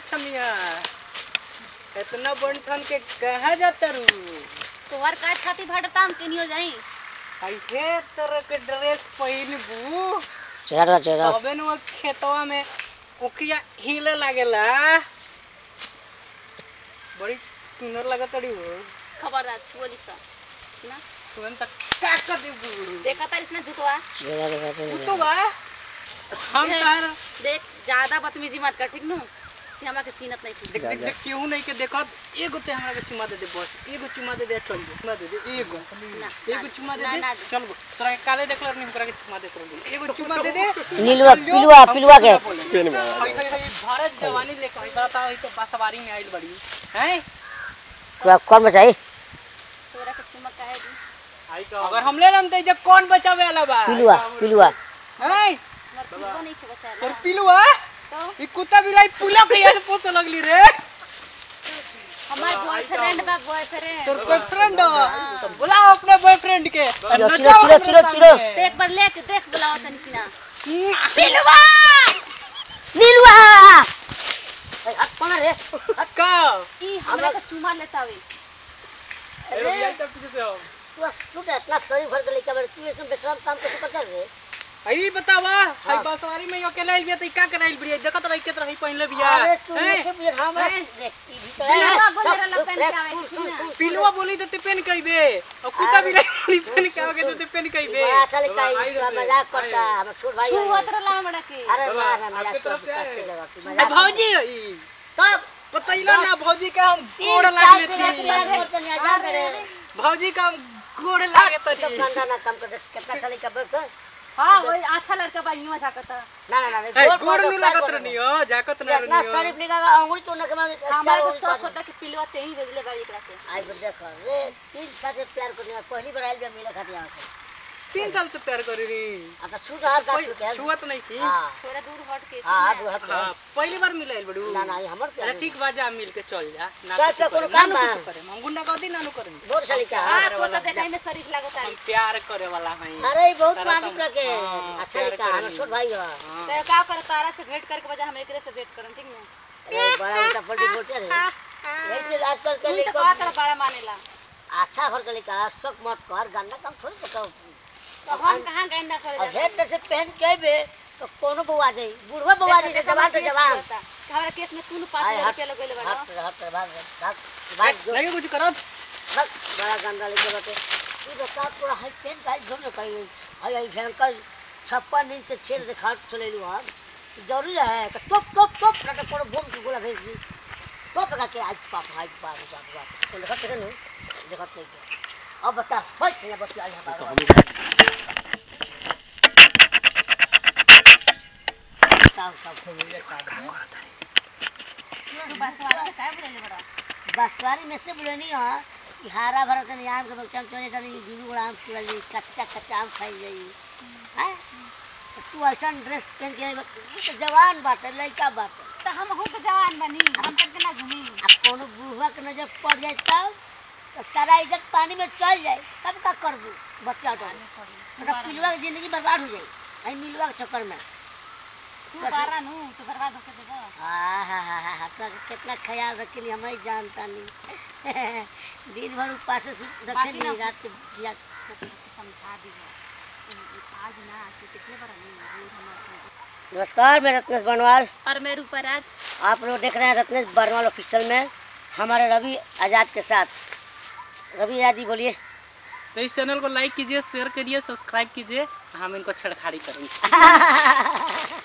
छमिया इतना बंठन के कहा जाता रू तोहर काज खातिर भटता हम केनियो जाई आई हे तरह के ड्रेस पहिनबू चेहरा चेहरा तबे न वो खेतवा में ओकिया हिले लागेला बड़ी सुंदर लगत रही वो खबरदार छुअली सा ना तुरंत का कर देबू देखा तारिस ना जुतवा चेहरा दिखाते तू हैं तो बा हम देख, तार देख ज्यादा बदतमीजी मत कर ठीक नु कि हमरा के छीनत नहीं थी देख देख देख केहू नहीं के देखत एगो ते हमरा के चुमा दे दे बस एगो चुमा दे दे चल गो चुमा दे दे एगो ना एगो चुमा दे ना, दे ना, चल गो तोरा के काले देखल नहीं ओकरा के चुमा दे तोरा एगो चुमा दे दे नीलुआ पिलुआ पिलुआ के पेन में हई हई हई भारत जवानी लेके हई बता हई तो बसवारी में आइल बड़ी हैं पूरा कौन बचाई तोरा के चुमक काहे दी आई का अगर हम ले लम त जे कौन बचावे वाला बा पिलुआ पिलुआ हैं मर पिलवा नहीं छे बचा तोर पिलुआ तो ई कुत्ता बिलाई पुलो के याद पोत लगली रे हमार बॉयफ्रेंड बा बॉयफ्रेंड तोर बॉयफ्रेंड तो बुलाओ अपने बॉयफ्रेंड के और चिलो, नचाओ चिलो, अपने चिलो, चिलो। सामने। तो एक बार लेके देख बुलाओ तन की ना पिलुआ नीलुआ ए, हाथ कौन है रे का ई हमरा के चुमा लेता वे अरे यार तब पीछे से आओ तू तू तो इतना सही भर के लेके बैठ तू ऐसे बेशरम काम कैसे कर चल रे आई बतावा हई बसवारी में अकेला आइल बिया त ई का कराइल बिया देखत रही के तरह पहले बिया अरे तू हैं? लेके भी हमरा हैं? देख ई भीतर पिलुआ है बोले रहला पेन के आवे ठीक ना पिलुआ बोली तो ते पेन कइबे और कुत्ता बिलाई पेन के आगे तो ते पेन कइबे बड़ा अच्छा लेके आई तू मजाक करता हम छोड़ भाई है। छुअत रहला हमरा के अरे मार मजाक कर सस्ते लगा तू ए, मजाक भौजी ई कब बतैला ना भौजी का हम गोड़ तीन साल लागले से थी प्यार करते नहीं आजा मेरे भौजी का हम गोड़ लागे तो तरी गंदा ना काम कर कितना साल का बर्त हां वही अच्छा लड़का बा यूं झाकता ना ना ना ए, गोड़ नु लागत रहनी हो जाकत ना इतना रहनी शरीफ निकाल अंगुली तो ना कमा हमरा के शौक होता कि पिलवा ते ही भेजले बाड़ी एकरा के आई पर देख रे तीन साल से प्यार करने पहली बार आइल बा मिले खातिर यहाँ से तीन साल से प्यार करी रही आता छूट हाथ का छूट है छुआ तो नहीं थी हां थोड़ा दूर हट के हां हाथ हाथ हाँ पहली बार मिलाइल बड़ू ना ना ये हमर अरे प्यार ठीक बा जा मिल के चल जा ना चल, कुछ चल, कोनो करे, काम ना बा? कुछ करे हम गुंडा गर्दी ना नु करें बोर साली का हां तो तो देखाई में शरीफ लागता हम है प्यार करे वाला हैं अरे ये बहुत तारा पानी तो- के हाँ, अच्छा प्यार लिखा करेंगे। हमर छोट भाई है तो का कर तारा से भेंट करके बजा हम एकरे से भेंट करन ठीक ना अरे बड़ा उल्टा पलटी बोलते रहे ऐसे आजकल के तू तो लड़का का कर बड़ा मानेला अच्छा घर के लड़का शक मत कर गंदा काम थोड़ी तो तो हम कहां गंदा करे अब हेड से पहन के बे तो कोनो बउआ जाई बुढ़वा बउआ जाई से जवान तो जवान हमरा केस में तू पाँच आय, हजार हट, रुपया लगेले बड़ा हट हट भाग भाग भाग जो नहीं कुछ करब भाग बड़ा गंदा लेके बटे ई बता पूरा हाई पेन का झोल कही हाई हाई भयंकर छप्पन इंच के छेद दिखा चले लू हम जरूरी है कि टोप टोप टोप ना तो कोनो बम से गोला भेज दी टोप का के आज पाप हाई पाप पाप पाप तो देखत नहीं देखत नहीं के। अब बता बस ये बस आई हमारा साफ साफ हो गया काम तू बस वाला से काय बोलेले बड़ा बसवारी में से बोले नहीं हाँ कि हरा भरा तनी आम के बगीचा में चले जानी जुलू बड़ा आम तुरल जाई कच्चा कच्चा आम खाई जाई हैं तो तू ऐसा ड्रेस पहन के आई बा- तू तो जवान बाटे लड़का बाटे तो हम हो तो जवान बनी हम तक ना घूमी आ कोनो बूढ़ा के नजर पड़ जाए तब तो सारा इज्जत पानी में चल जाए तब का करबू बच्चा तो मतलब पिलुआ की जिंदगी बर्बाद हो जाए आई मिलुआ के चक्कर में तू बारा नु तू बर्बाद होके देबो हाँ हाँ हाँ हाँ तो कितना ख्याल रखेली हम ही जानता नहीं दिन भर उपास से बाकी रखेली ना- रात के किया समझा दी आज ना आज कितने बड़ा नहीं दूर हमारा नमस्कार मैं रत्नेश बनवाल और मैं रूपराज आप लोग देख रहे हैं रत्नेश बनवाल ऑफिशियल में हमारे रवि आज़ाद के साथ रवि आज़ाद जी बोलिए तो इस चैनल को लाइक कीजिए शेयर करिए सब्सक्राइब कीजिए हम इनको छेड़खाड़ी करेंगे